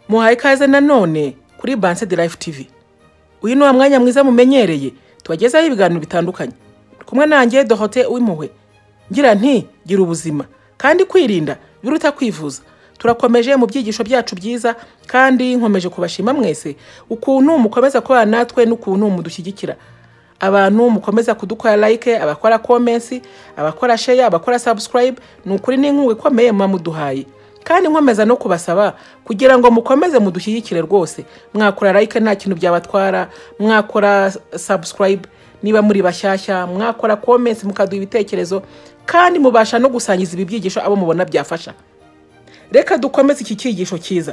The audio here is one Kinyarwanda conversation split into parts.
muhaye ikaze nanone kuri banse de life tv uyu ni wa mwanya mwiza mumenyereye tubagezaho ibiganiro bitandukanye turi kumwe nanjye dohote w'impuhwe ngira nti gira ubuzima kandi kwirinda biruta kwivuza turakomeje mu byigisho byacu byiza kandi nkomeje kubashima mwese ukuntu mukomeza kubana natwe n'ukuntu mudushyigikira abantu mukomeza kudukora like abakora komensi abakora sheya abakora subscribe ni ukuri n'inkunga ikomeye muba muduhaye kandi nkomeza no kubasaba kugira ngo mukomeze mudushyigikire rwose mwakora like nta kintu byabatwara mwakora subscribe niba muri bashyashya mwakora komensi mukaduha ibitekerezo kandi mubasha no gusangiza ibi byigisho abo mubona byafasha reka dukomeze iki cyigisho cyiza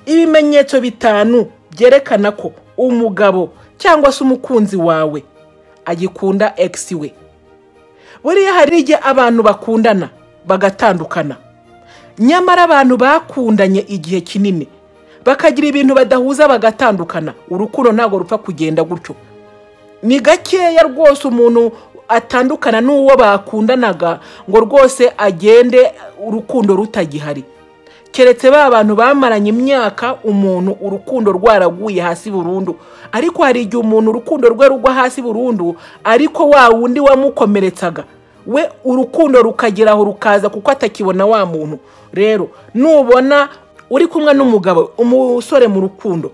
ibimenyetso bitanu byerekana ko umugabo cyangwa se umukunzi wawe agikunda egisi we buriya hari igihe abantu bakundana bagatandukana nyamara abantu bakundanye igihe kinini bakagira ibintu badahuza bagatandukana urukundo ntabwo rupfa kugenda gutyo ni gakeya rwose umuntu atandukana n'uwo bakundanaga ngo rwose agende urukundo rutagihari keretse ba bantu bamaranye imyaka umuntu urukundo rwaraguye hasi burundu ariko hari igihe umuntu urukundo rwe rugwa hasi burundu ariko wa wundi wamukomeretsaga we urukundo rukagera aho rukaza kuko atakibona wa muntu rero nubona uri kumwe n'umugabo umusore mu rukundo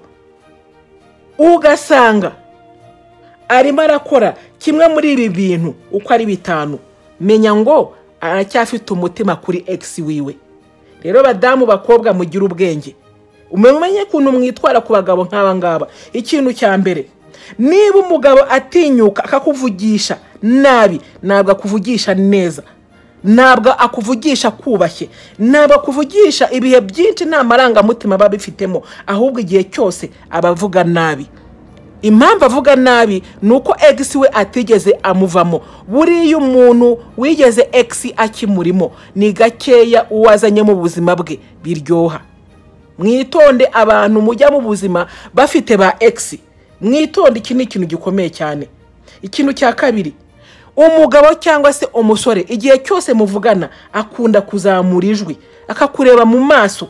ugasanga arimo arakora kimwe muri ibi bintu uko ari bitanu menya ngo aracyafite umutima kuri egisi wiwe rero badamu bakobwa mugire ubwenge umenye ukuntu mwitwara ku bagabo nk'aba ngaba ikintu cya mbere niba umugabo atinyuka akakuvugisha nabi ntabwo akuvugisha neza ntabwo akuvugisha kubashye ntabwo akuvugisha ibihe byinshi nta marangamutima aba bifitemo ahubwo igihe cyose aba avuga nabi impamvu avuga nabi ni uko egisi we atigeze amuvamo buriya umuntu wigeze egisi akimurimo ni gakeya uwazanye mu buzima bwe biryoha mwitonde abantu mujya mu buzima bafite ba egisi mwitonde iki ni ikintu gikomeye cyane ikintu cya kabiri umugabo cyangwa se umusore igihe cyose muvugana akunda kuzamura ijwi akakureba mu maso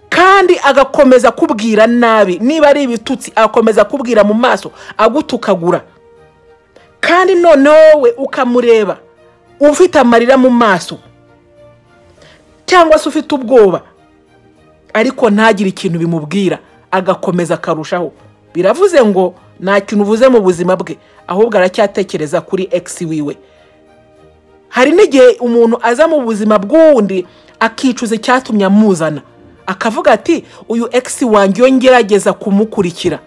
kandi agakomeza kubwira nabi niba ari ibitutsi agakomeza kubwira mu maso agutukagura kandi noneho wowe ukamureba ufite amarira mu maso cyangwa se ufite ubwoba ariko ntagire ikintu bimubwira agakomeza akarushaho biravuze ngo nta kintu uvuze mu buzima bwe ahubwo aracyatekereza kuri egisi wiwe hari n'igihe umuntu aza mu buzima bw'uwundi akicuza icyatumye amuzana akavuga ati uyu egisi wanjye iyo ngerageza kumukurikira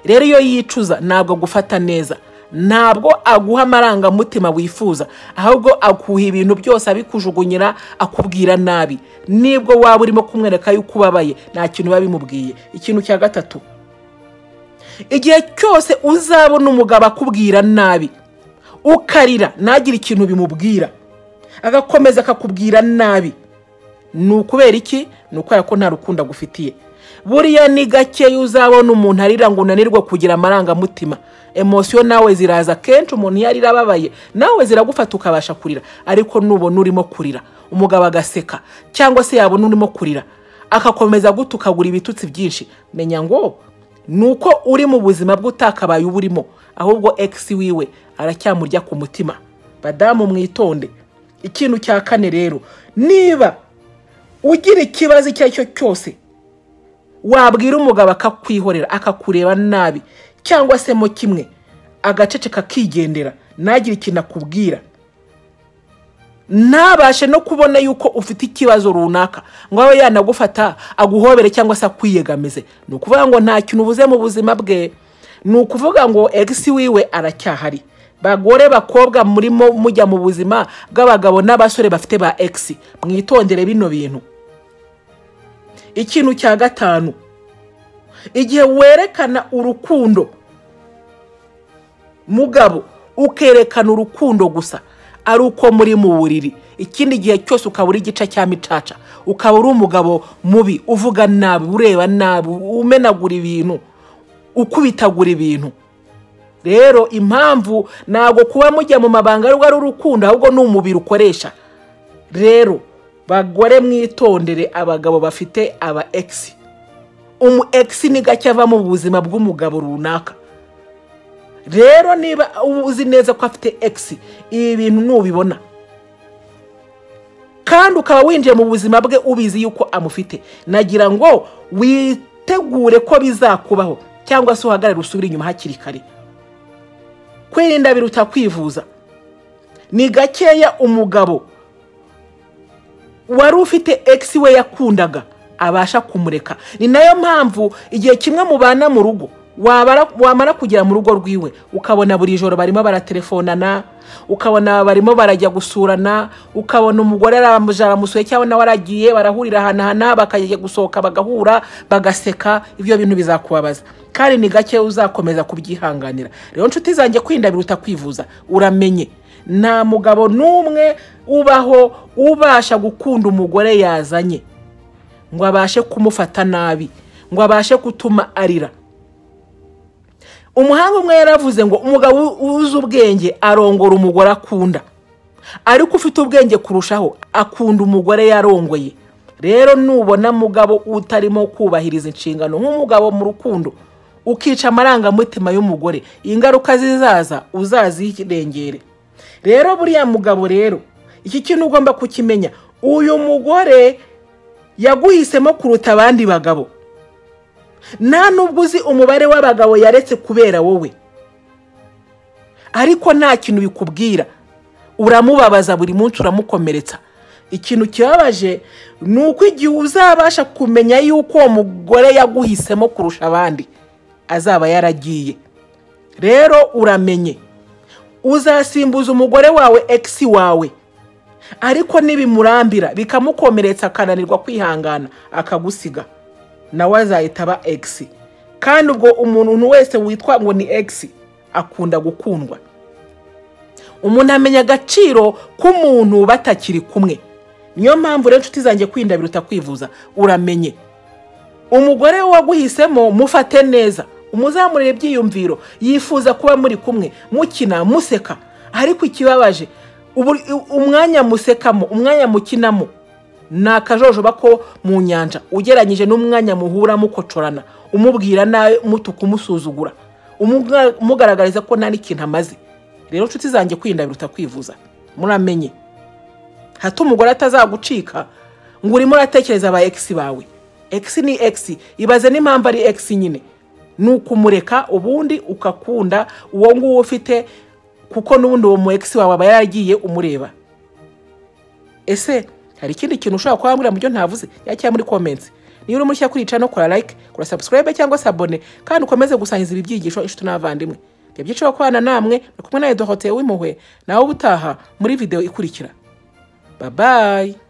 rero iyo yicuza ntabwo agufata neza ntabwo aguha amarangamutima wifuza ahubwo akuha ibintu byose abikujugunyira akubwira nabi nibwo waba urimo kumwereka yuko ubabaye nta kintu biba bimubwiye ikintu cya gatatu igihe cyose uzabona umugabo akubwira nabi ukarira ntagire ikintu bimubwira agakomeza akakubwira nabi ni ukubera iki ni ukubera ko nta rukundo agufitiye buriya ni gakeya uzabona umuntu arira ngo unanirwe kugira amarangamutima emosiyo nawe ziraza kenshi umuntu iyo arira ababaye nawe ziragufata ukabasha kurira ariko nubona urimo kurira umugabo agaseka cyangwa se yabona urimo kurira agakomeza gutukagura ibitutsi byinshi menya ngo ni uko uri mu buzima bwe utakabaye uba urimo ahubwo egisi wiwe aracyamurya ku mutima badamu mwitonde ikintu cya kane rero niba ugira ikibazo icyo ari cyo cyose wabwira umugabo akakwihorera akakureba nabi cyangwa se mo kimwe agaceceka akigendera ntagire ikintu akubwira ntabashe no kubona yuko ufite ikibazo runaka ngo abe yanagufata aguhobere cyangwa se akwiyegamize ni ukuvuga ngo nta kintu ubuze mu buzima bwe ni ukuvuga ngo egisi wiwe aracyahari bagore bakobwa murimo mujya mu buzima bw'abagabo n'abasore bafite ba egisi mwitondere bino bintu ikintu cya gatanu igihe werekana urukundo mugabo ukerekana urukundo gusa ari uko muri mu buriri ikindi gihe cyose ukaba uri igice cya micaca ukaba uri umugabo mubi uvuga nabi ureba nabi umenagura ibintu ukubitagura ibintu rero impamvu ntabwo kuba mujya mu mabanga rwa ari urukundo ahubwo ni umubiri ukoresha rero bagore mwitondere abagabo bafite aba egisi umu egisi ni gake ava mu buzima bw'umugabo runaka rero niba uzi neza ko afite egisi ibi bintu nubibona kandi ukaba winjiye mu buzima bwe ubizi yuko amufite nagira ngo witegure ko bizakubaho cyangwa se uhagarare usubire inyuma hakiri kare kwirinda biruta kwivuza ni gakeya umugabo wari ufite egisi we yakundaga abasha kumureka ni nayo mpamvu igihe kimwe mubana mu rugo wabara- wamara kugera mu rugo rwiwe ukabona buri joro barimo baratelefonana ukabona barimo barajya gusurana ukabona umugore aramuje aramusuye cyangwa nawe aragiye barahurira ahanahana bakajya gusohoka bagahura bagaseka ibyo bintu bizakubabaza kandi ni gake uzakomeza kubyihanganira rero nshuti zanjye kwirinda biruta kwivuza uramenye nta mugabo n'umwe ubaho ubasha gukunda umugore yazanye ngo abashe kumufata nabi ngo abashe gutuma arira umuhanga umwe yaravuze ngo umugabo uzi ubwenge arongora umugore akunda ariko ufite ubwenge kurushaho akunda umugore yarongoye rero nubona mugabo utarimo kubahiriza inshingano nk'umugabo mu rukundo ukica amarangamutima y'umugore ingaruka zizaza uzazirengere rero buriya mugabo rero iki kintu ugomba kukimenya uyu mugore yaguhisemo kuruta abandi bagabo nta nubwo uzi umubare w'abagabo yaretse kubera wowe ariko nta kintu bikubwira uramubabaza buri munsi uramukomeretsa ikintu kibabaje ni uko igihe uzabasha kumenya yuko uwo mugore yaguhisemo kurusha abandi azaba yaragiye rero uramenye uzasimbuza umugore wawe egisi wawe ariko nibimurambira bikamukomeretsa akananirwa kwihangana akagusiga nawe azahita aba egisi kandi ubwo umuntu wese witwa ngo ni egisi akunda gukundwa umuntu amenya agaciro k'umuntu batakiri kumwe niyo mpamvu rero inshuti zanjye kwirinda biruta kwivuza uramenye umugore waguhisemo mufate neza umuzamurire ibyiyumviro yifuza kuba muri kumwe mukina museka ariko ikibabaje ubu- umwanya musekamo umwanya mukinamo ni akajojoba ko mu nyanja ugereranyije n'umwanya muhura mukocorana umubwira nawe umutuka umusuzugura umuga- umugaragariza ko nta n'ikintu amaze rero nshuti zanjye kwirinda biruta kwivuza muramenye hato umugore atazagucika ngo urimo uratekereza aba egisi bawe egisi ni egisi ibaze n'impamvu ari egisi nyine ni ukumureka ubundi ukakunda uwo nguwo ufite kuko n'ubundi uwo mu egisi wawe aba yaragiye umureba ese hari ikindi kintu ushobora kuba wambwira mu byo ntavuze ya cyangwa muri comments niba uri mushya kuri channel kora like kora subscribe cyangwa se abone kandi ukomeze gusangiza ibi byigisho inshuti n'abavandimwe ibyo byiciro kubana namwe ni kumwe nawe dohoteye w'impuhwe nawe ubutaha muri video ikurikira bye bye